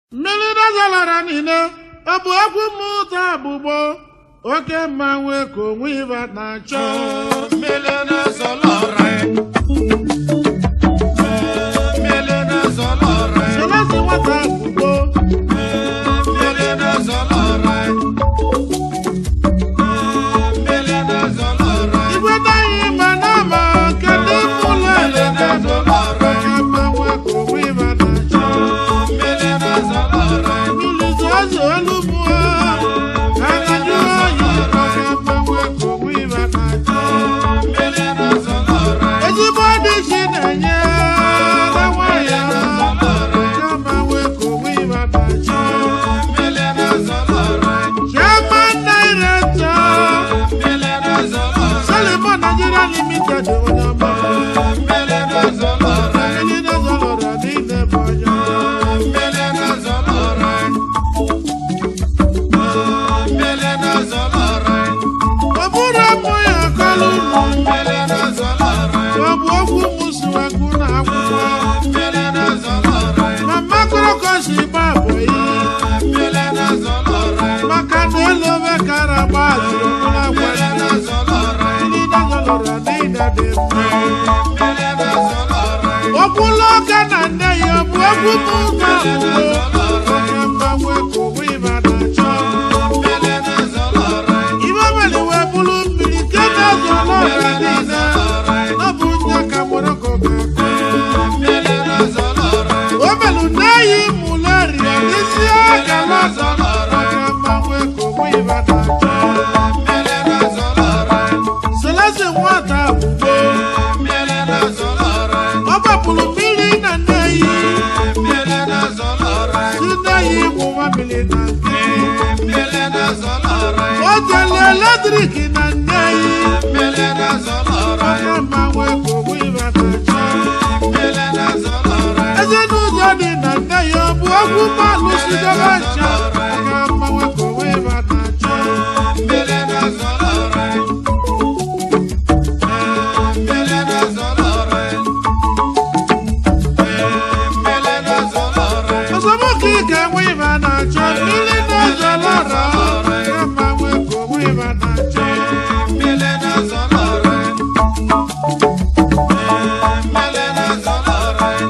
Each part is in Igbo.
mmiri dazalara niile ọ bụ egwu mmụta bụgbo oke mmanwụ ka onwe ịba na-achọ Mmele na-ezọlọrọ ya. Mmele na-ezọlọrọ ya. selezi nwata bụgbo Mmele na-ezọlọrọ ya. Mmele na-ezọlọrọ ya. igwe daghị ma na-ama kedu ụlọ ele na-ezọlọrọ ya. oke mmanwụ ka onwe ịba na-achọ Mmele na-ezọlọrọ ya. mmiri zozo elu mmụọ agajụ oyi oke mmanwụ ka onwe ịba na-achọ Mmele na-ezọlọrọ ya. ezigbo dị chi na-enye na nwanyị oke mmanwụ ka onwe ịba na-achọ Mmele na-ezọlọrọ ya. Chairman Director Mmele na-ezọlọrọ ya. Solomon Nigeria Limited onye ọma Mmele na-ezọlọrọ ya. ndị na-ezọlọrọ niile bụ onye ọma. Mmele na-ezọlọrọ ya. Mmele na-ezọlọrọ ya. ọ bụrụ ụmụ ya akọlụ ụmụ Mmele na-ezọlọrọ ya. ọ bụ okwu mụsụwagụ na akwụkwọ Mmele na-ezọlọrọ ya. ma makrokosi gba bụ iyi Mmele na-ezọlọrọ ya. maka na elu obe kara gba azụrụ ụlọ Mmele agwa na-ezọlọrọ ya. ndị na-ezọlọrọ niile dị mma Mmele na-ezọlọrọ ya. okwula ọka na nne ya ọ bụ okwu mụta ugbo oke mgbanwe ka onwe ịba na-achọ Mmele na-ezọlọrọ ya. Ibe mere wee bụrụ mmiri nke na-ezọrọ ọra niile ọ bụ nye ka Morocco ga-akụ Mmele na-ezọlọrọ ya. o melu na-eyi muleria n'isi akala ọzọ maka mmanwụ ka onwe ịba na-achọ Mmele na-ezọlọrọ ya. selesi nwata bụgbo Mmele na-ezọlọrọ ya. ọ gbapụrụ mmiri na nneyi Mmele na-ezọlọrọ ya. si nneyi gwụwa mmiri na nke Mmele na-ezọlọrọ ya. o jele eletrik na nneyi Mmele na-ezọlọrọ ya. maka mmanwụ ka onwe ịba na-achọ Mmele na-ezọlọrọ ya. ezinụlọ dị na nne ya ọ bụ okwu mmanụ sidebe ncha maka mmanwụ ka onwe ịba na-achọ Mmele na-ezọlọrọ ya. Mmele na-ezọlọrọ ya. Mmele na-ezọlọrọ ya. ọzọmụka ike enwe ịba na-achọ mmiri na-ezọlọrọ ka mmanwụ ka onwe ịba na-achọ Mmele na-ezọlọrọ ya. Mmele na-ezọlọrọ ya.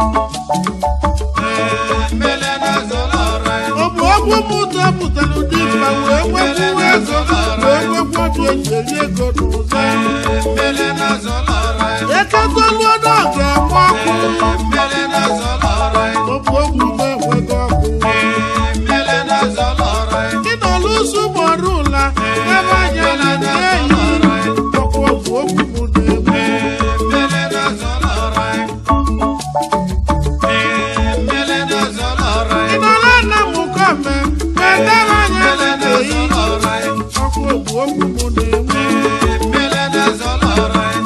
Mmele na-ezọlọrọ ya. ọ bụ okwu mụta pụtara ụdị mkpa wee nwekwu ego wee nwekwu obi eji eri ego n'ụzọ Mmele na-ezọlọrọ ya. eketoluo n'oge enwe ọkụ Mmele na-ezọlọrọ ya. ọ bụ okwu na-enweghị ọkụ Mmele na-ezọlọrọ ya. Ndị nọ n'ụsụ gbọrọ ụla ebe anya na ndị eyi ọkwa otu okwu mụ na-egbu Mmele na-ezọlọrọ ya. Mmele na-ezọlọrọ ị ya. nọla nna m kọme ma edebe anya na Mmele ndị eyi na-ezọlọrọ ya. ọkwa otu okwu mụ na-egbu Mmele na-ezọlọrọ ya.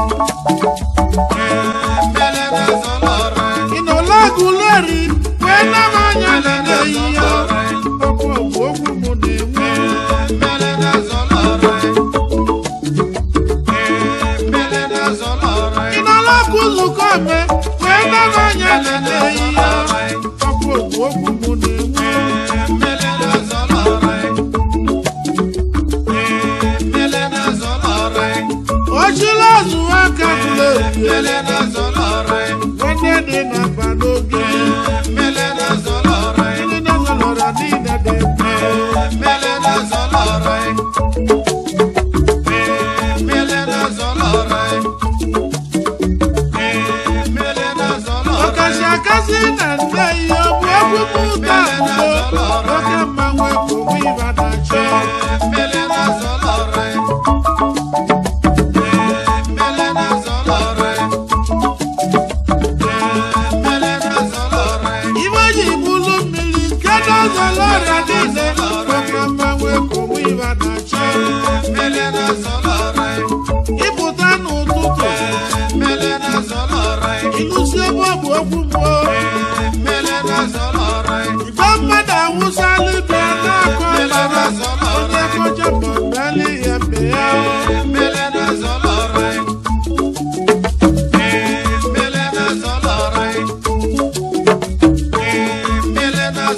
Mmele na-ezọlọrọ ya. ị nọla agụleri ma edebe anya na ndị eyi ya ọkwa otu okwu mụ na-egbu Mmele na-ezọlọrọ ya. Mmele na-ezọlọrọ ị ya. nọla akụzụ kọme ma edebe anya na ndị eyi ya ọkwa otu okwu mụ na-egbu Mmele na-ezọlọrọ ya. Mmele na-ezọlọrọ ya. ochila azụ aka kuleri Mmele na-ezọlọrọ ya. nwanne dị na mba n'oge Mmele na-ezọlọrọ ya. ndị na-ezọlọrọ niile dị mma Mmele na-ezọlọrọ ya. Mmele na-ezọlọrọ ya. Mmele na-ezọlọrọ ya. ọkasị akasị na nne ihe ọ bụ egwu mụta ugbo oke mmanwụ ka onwe ịba na-achọ Mmele na-ezọlọrọ ya. Mmele na-ezọlọrọ ya. Mmele na-ezọlọrọ ya. ibe ji bụlụ mmiri nke na-ezọlọrọ niile oke mmanwụ ka onwe ịba na-achọ Mmele na-ezọlọrọ ya. ịpụta n'ụtụtụ Mmele na-ezọlọrọ ya. ịlụsi ebe ọ bụ okwu mmụọ Mmele na-ezọlọrọ ya. igbe mmadụ awụsala ibe na-akọ ọbara onye kọcha ma mbeli ya mbe ya Mmele na-ezọlọrọ ya. Mmele na-ezọlọrọ ya.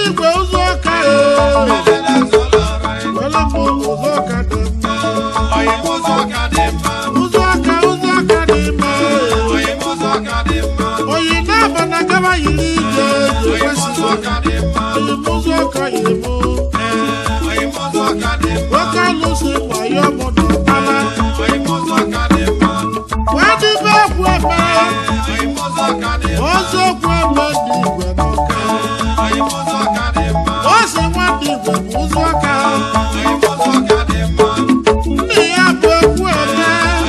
igwe ụzọ ọka e were mbụ ụzọ ọka dị mma ụzọ ọka ụzọ ọka dị mma oyi na-aba na gaba yiri ije ekwesịghị oyi m ụzọ ọka yi mụ nwoke alụsị wayo mụ na ọkpala wee dịbe ekwu eme ọzọ okwu eme dị igwe n'ọka o si nwa dị igwe bụ ụzọ ọka nne ya bụ ekwu eme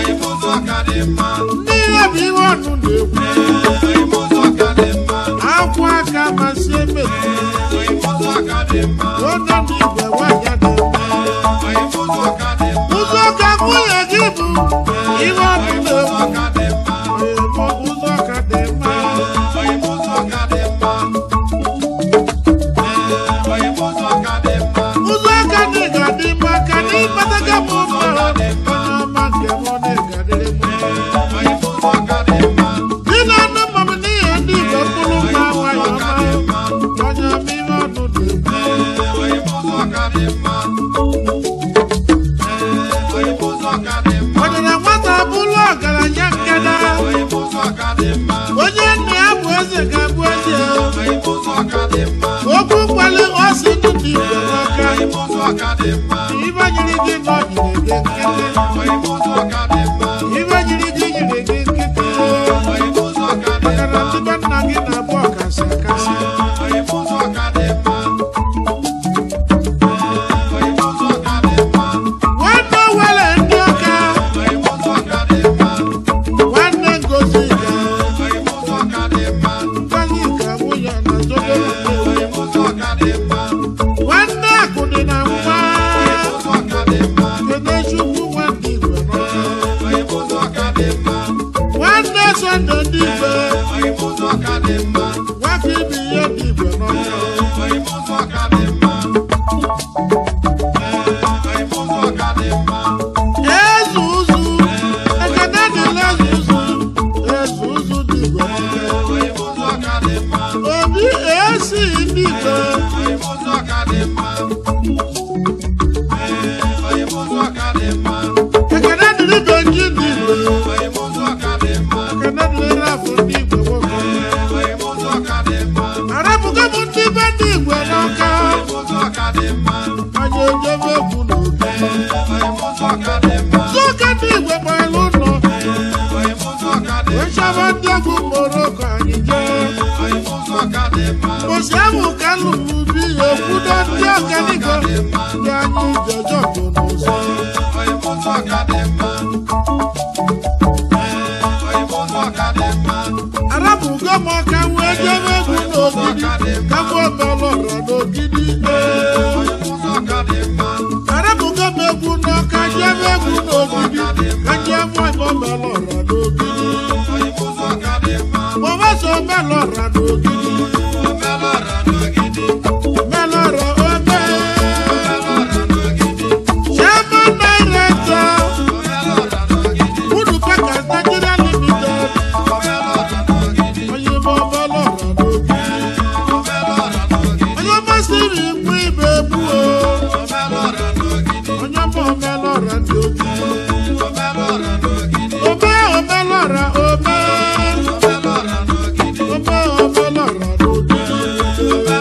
nne ya bụ ihe ọnụ na-ekwu akwụ aka masị emetụ onye dị igwe nwanyị dị mma ụzọ ọka nwunye gị bụ ihe ọnụ na-ekwu emo ụzọ ọka dị mma ụzọ ọka dị ga-adị mma ka na ịkpataga m mma onye ọma nke m ọ na-egadịrị m dị na anụ mma m n'ihi ndị igwe mkpụrụ mma nwayọ ọma onye ọma ihe ọnụ na-ekwu ọdịna nwata bụrụ ọgaranya nkeda onye nna ya bụ eze ga-abụ eze okwu mgbali ọsị dị ndị igwe n'ọka ibe nyiri gị nọ nyiri gị nkịtị ibe nyiri gị nyiri gị nkịtị maka na tibe nna gị na-abụ ọkasị akasị nwanne were ndị ọka nwanne ngozi ga ngozi ga nwunye na zobere nwanne akụ dị na nwa kedu chukwu nwanne igwe n'ọka nwanne sọnde ndị igwe nwaka ibe ihe dị igwe n'ọka eze ụzụ ekene dịla eze ụzụ eze ụzụ dị igwe n'ọka obi esi ndị igwe ekene dịrị benji ndị igwe ekene dịrị rafụ ndị igwe nwoke arapụga m ndị be ndị igwe n'ọka anyị ejebe egwu n'obi zụka ndị igwe gbalụ ụlọ wee chọba ndị egwu moroko anyị jee mbosi ahụ ka lụrụ ubi ekwudo ndị ọganigo ndị anyị jeje bụ n'ụzọ arapụgo m ọka wee jebe egwu n'ogidi ka m omelọrọ n'ogidi arapụgo m egwu n'ọka jebe egwu n'ogidi ka jee mụọ ime omelọrọ n'ogidi mọbaso omelọrọ n'ogidi omelọrọ ome chairman director Udu Packers Nigeria Limited onye ime omelọrọ n'ogidi onye masịrị ikwu ibe egbu o onye ọma omelọra ndị ojii ome omelọra ome ome omelọra n'ojii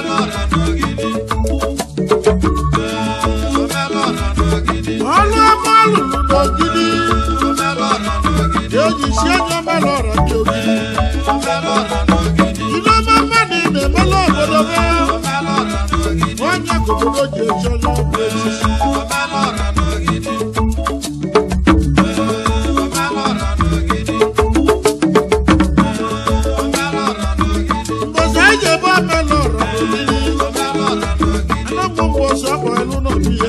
ọlụ ọma lụrụ n'ogidi eji si onye omelọra ndị ogidi ile ọma mmadụ na-emela obodo be onye ka obodo ji echi onye ọbụ echichi mbosi anyị ji ebe omelọra n'ogidi anamụ mbosi ọkpọ elu n'obi ya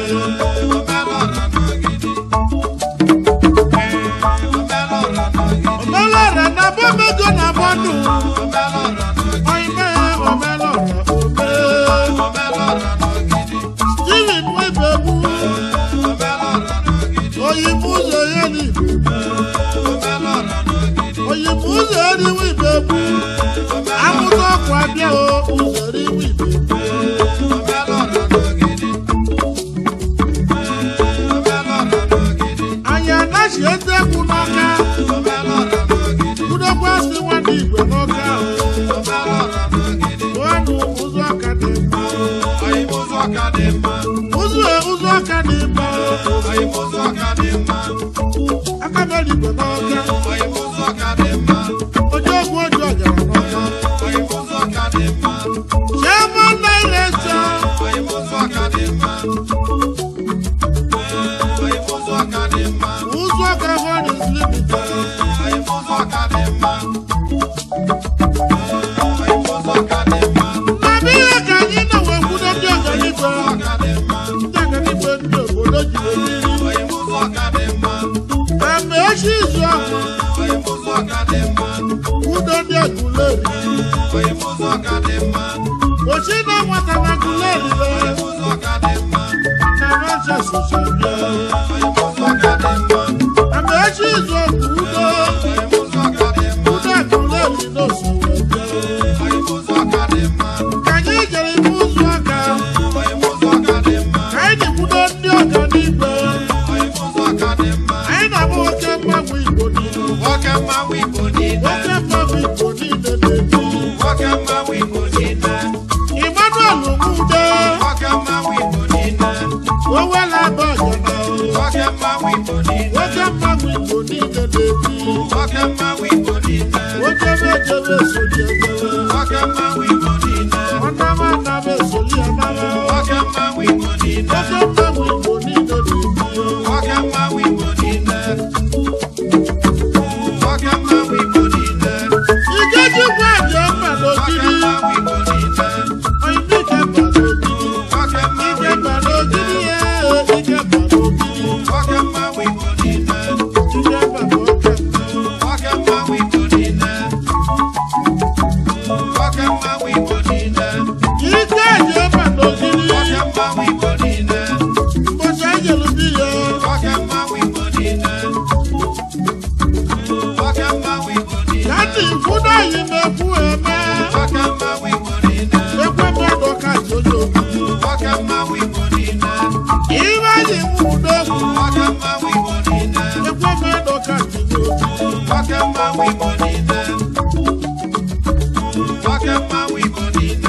omelọra na bomego na bọndụ oime omelọra ome steven nwebegbu oyibo ụzọ ya n'igbo oyibo ụzọ eriwe ibegbu amụta ọkụ abịa o ụzọ eriwe ibegbu igwe n'ọka Oyimụzụ ọka dị mma. onye ogwu oji ọjara n'ọka Oyimụzụ ọka dị mma. chairman director Oyimụzụ ọka dị mma. Oyimụzụ ọka dị mma. ụzọ ọka holdings limited Oyimụzụ ọka dị mma. Oyimụzụ ọka dị mma. na ihe ka anyị nọ wee kwudo ndị ọganiigwe Ọka dị mma. ndị ọganiigwe ndị obodo jiri eriri Oyimụzụ ọka dị mma. eme echi izu ahụ Oyimụzụ ọka dị mma. kwudo ndị aguleri Oyimụzụ ọka dị mma. ochi na nwata na aguleri Oyimụzụ ọka dị mma. na ranches osebia Oyimụzụ ọka dị mma. eme echi izu ahụ udo Oyimụzụ ọka dị mma. udo aguleri n'osowebia Oyimụzụ ọka dị mma. ka anyị jere ime ụzọ aka Oyimụzụ ọka dị mma. ka anyị na-ekwudo ndị ọganiigwe Oyimụzụ ọka dị mma. anyị na-abụ oke mgbanwe igbo niile Nwoke mmanwụ Igbo niile. oke mgbanwe igbo niile na-ebi Nwoke mmanwụ Igbo niile. emmanuel nwude Nwoke mmanwụ Igbo niile. owela abagana Nwoke mmanwụ Igbo niile. oke mgbanwe igbo niile na-ebi Nwoke mmanwụ Igbo niile. ojebe ejebe esoli ejebe Nwoke mmanwụ Igbo niile. ọnama anama esoli anama Nwoke mmanwụ Igbo niile. oke mgbanwe igbo niile na-ebi Nwoke mmanwụ Igbo niile. Nwoke mmanwụ Igbo niile. ikechukwu aja mma Nwoke n'ogidi mmanwụ Igbo niile. oyinike mba n'ogidi Nwoke mmanwụ ike mba n'ogidi ye ike mba n'ogidi Nwoke mmanwụ Igbo niile. ike mba n'oke Nwoke mmanwụ Igbo niile. Nwoke mmanwụ Igbo niile. ike aja mma n'ogidi Nwoke mmanwụ Igbo niile. mbọchị anyị jere bi ya Nwoke mmanwụ Igbo niile. Nwoke mmanwụ Igbo niile. ka ndị nkwudo anyị na-ekwu eme Nwoke mmanwụ Igbo niile. ekwe mmadụ ka ji onye obibi Nwoke mmanwụ Igbo niile. ihe anyị nwudo egwu Nwoke mmanwụ Igbo niile. ekwe mmadụ ka ji n'obi Nwoke mmanwụ Igbo niile. Nwoke mmanwụ Igbo niile.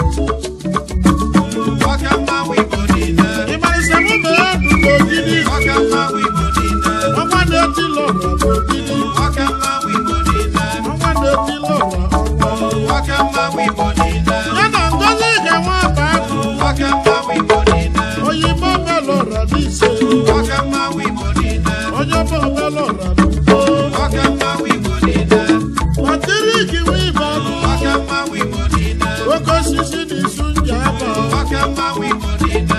Nwoke mmanwụ Igbo niile. ịmarịsa mụ ma ya nụ n'ogidi Nwoke mmanwụ Igbo niile. ọnwa na-eti lọra n'ogidi Nwoke mmanwụ Igbo niile. ọnwa na-eti lọra ọnwa Nwoke mmanwụ Igbo niile. ya na ngozi ga-enwe aba agụ Nwoke mmanwụ Igbo niile. oyimo melọra n'ise Nwoke mmanwụ Igbo niile. onye ọma melọra n'ugbo Nwoke mmanwụ Igbo niile. ọtịrị giwe ibe ọnụ Nwoke mmanwụ Igbo niile. oke osisi na isu nji aba Nwoke mmanwụ Igbo niile.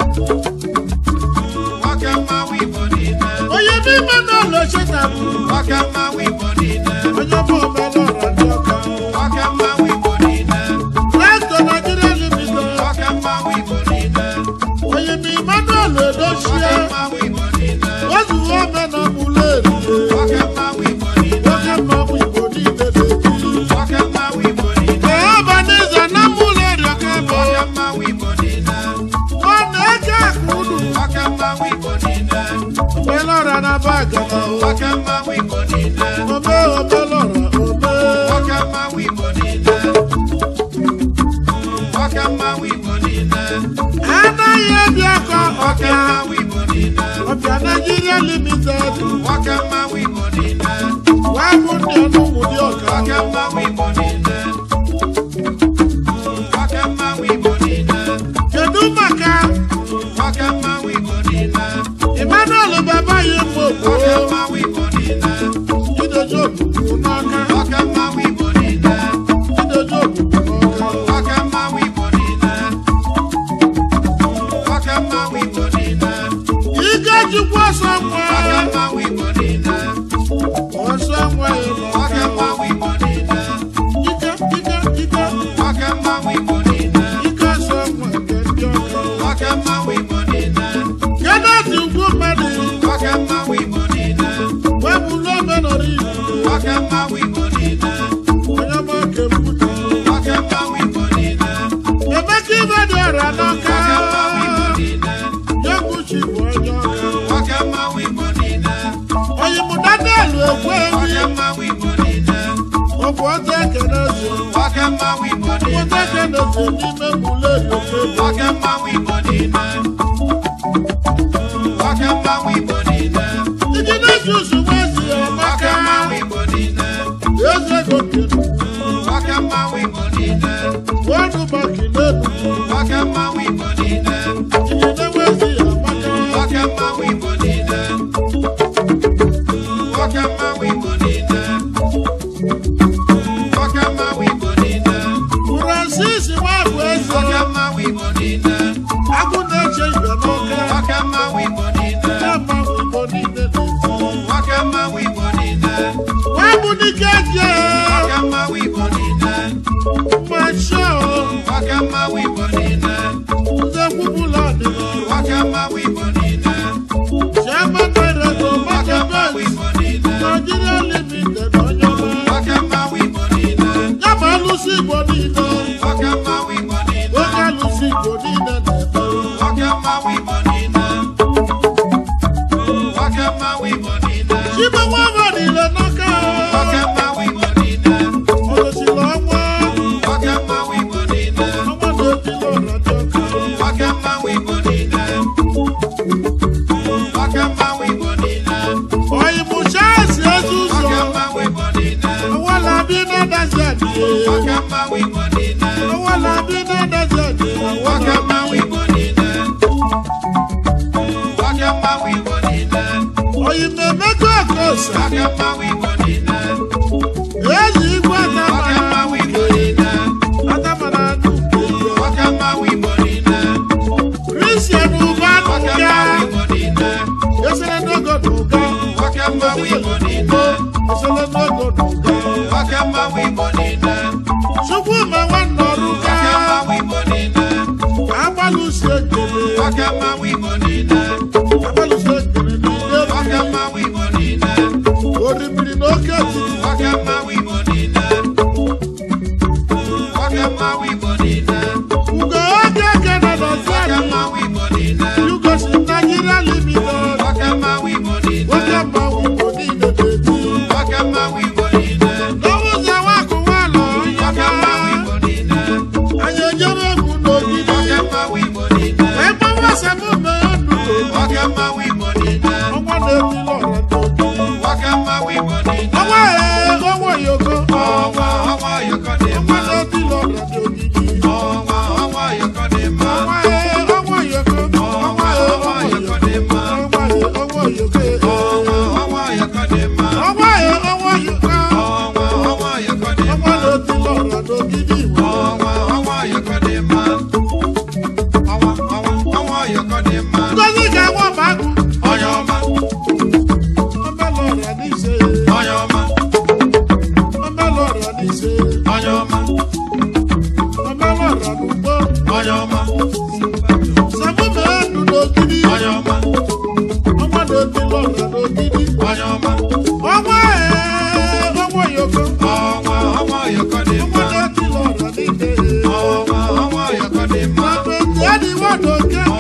Nwoke mmanwụ Igbo niile. onye n'ime n'ụlọ chetabụ Nwoke mmanwụ Igbo niile. onye ọma melọra ndị ọka Nwoke mmanwụ Igbo niile. traktọ naijiria limited Nwoke mmanwụ Igbo niile. onye ma emmanuel edochie Nwoke mmanwụ Igbo niile. ozuwe ome na mụlụ erie Nwoke mmanwụ Igbo niile. oke mmanwụ igbo niile na-ebi Nwoke mmanwụ Igbo niile. ọbaniza na mụlụ erie ka ebe Nwoke mmanwụ Igbo niile. ọ na-eke akụ unu Nwoke mmanwụ Igbo niile. melọra na bagana Nwoke mmanwụ Igbo niile. ome omelọra ome Nwoke mmanwụ Igbo niile. Nwoke mmanwụ Igbo niile. anaghị ebi aka Nwoke ọbịa mmanwụ Igbo niile. ọbịa naijiria limited Nwoke mmanwụ Igbo niile. wee bụ ndị ọnụmụ dị ọka Nwoke mmanwụ Igbo niile. Nwoke mmanwụ Igbo niile. kedu maka Nwoke mmanwụ Igbo niile. emmanuel baba ya mgbe Nwoke gboo mmanwụ Igbo niile. idoji ogbugbu n'aka Nwoke mmanwụ Igbo niile. idoji ogbugbu n'aka Nwoke mmanwụ Igbo niile. Nwoke mmanwụ Igbo niile. ike jikwa ọsọ nwa Nwoke mmanwụ Igbo niile. ọsọ nwa ya Nwoke n'ọka mmanwụ Igbo niile. ike ike ike Nwoke mmanwụ Igbo niile. ike ọsọ nwa nke ndị ọka Nwoke mmanwụ Igbo niile. kenneth ugwu mmadụ Nwoke mmanwụ Igbo niile. wee bụrụ omenọrọ igbo Nwoke mmanwụ Igbo niile. onye ọma kembuta Nwoke mmanwụ Igbo niile. emeka ibe dị ọra n'ọka Nwoke mmanwụ Igbo niile. yeguchi bụ onye ọka Nwoke mmanwụ Igbo niile. oyibo daniel ekwe Nwoke ewi mmanwụ Igbo niile. ọ bụ ọtọ ekenezi Nwoke mmanwụ Igbo ọtọ niile. ekenezi n'ime muleri ofe Nwoke mmanwụ Igbo niile. Nwoke mmanwụ Igbo niile. iji na-eji usoro ezi ya alụsị Igbo niile Nwoke mmanwụ Igbo niile. oke alụsị Igbo niile na-eme Nwoke mmanwụ Igbo niile. Nwoke mmanwụ Igbo niile. chibe nwa ọma niile n'aka Nwoke mmanwụ Igbo niile. ọdọchiri ọnwa Nwoke mmanwụ Igbo niile. ọnwa na-ebili ọra dị ọka Nwoke mmanwụ Igbo niile. Nwoke mmanwụ Igbo niile. ọyịmụcha esi ezi ụzọ Nwoke mmanwụ Igbo niile. ọwala bi na-adazi adịghị Nwoke mmanwụ Igbo niile. ọwala bi na-adazi adịghị Nwoke mmanwụ Igbo niile. Nwoke mmanwụ Igbo niile. ọyị na-emekọ ọkọsa Nwoke mmanwụ Igbo niile. ezi igwe Nwoke atamara mmanwụ Igbo niile. atamara n'uke Nwoke mmanwụ Igbo niile. kristian ụba Nwoke n'ụga mmanwụ Igbo niile. esere n'ogo n'ụga Nwoke mmanwụ Igbo niile. esere n'ogo n'ụga Nwoke mmanwụ Igbo niile. chukwu ma nwanne ọrụ ga Nwoke mmanwụ Igbo niile. agbalụsi ekele Nwoke mmanwụ Igbo niile. agbalụsi ekele n'ile Nwoke mmanwụ Igbo niile. orimiri n'oke etiti Nwoke mmanwụ Igbo niile. Nwoke mmanwụ Igbo niile. ugo oge eke na nọzi Nwoke anyị mmanwụ Igbo niile. yugosi Nigeria limited Nwoke mmanwụ Igbo niile. nwoke mmanwụ Igbo niile na-eti Nwoke mmanwụ Igbo niile. n'ụzọ wakụwa lọ Nwoke mmanwụ Igbo niile. anyị ejebe egwu n'ogidi Nwoke mmanwụ Igbo niile. wee gbawa semụme ndụ Nwoke mmanwụ Igbo niile. ọnwa na-eti lọrọ n'ogidi Nwoke mmanwụ Igbo niile. ọnwa ee ọnwa yoko Ọnwa ọnwa yọkọ dị ọnwa mma. na-eti lọrọ n'ogidi Ọnwa ọnwa yọkọ dị mma. ọnwa ee ọnwa yoko ọnwa ee ọnwa yoko dị mma. ọnwa ee ọnwa yoko Ọnwa ọnwa yọkọ dị mma. ọnwa ee ọnwa yoko Ọnwa ọnwa yọkọ dị ọnwa mma. na-eti lọrọ n'ogidi iwe Ọnwa ọnwa yọkọ dị mma. Ọnwa ọnwa ọnwa yọkọ dị mma. ngozi ga-enwe ọbagụ Onye ọma, ọmelọra n'ise onye ọma, ọmelọra n'ise onye ọma, ọmelọra n'ugbo onye ọma, semụme ndụ n'ogidi onye ọma, ọnwa na-eti lọrọ n'ogidi onye ọma. ọnwa ee ọnwa yoko Ọnwa ọnwa yọkọ dị ọnwa mma. na-eti lọrọ n'ike Ọnwa ọnwa yọkọ dị mma. Sàbẹ̀tì ẹ̀dínwó lókè.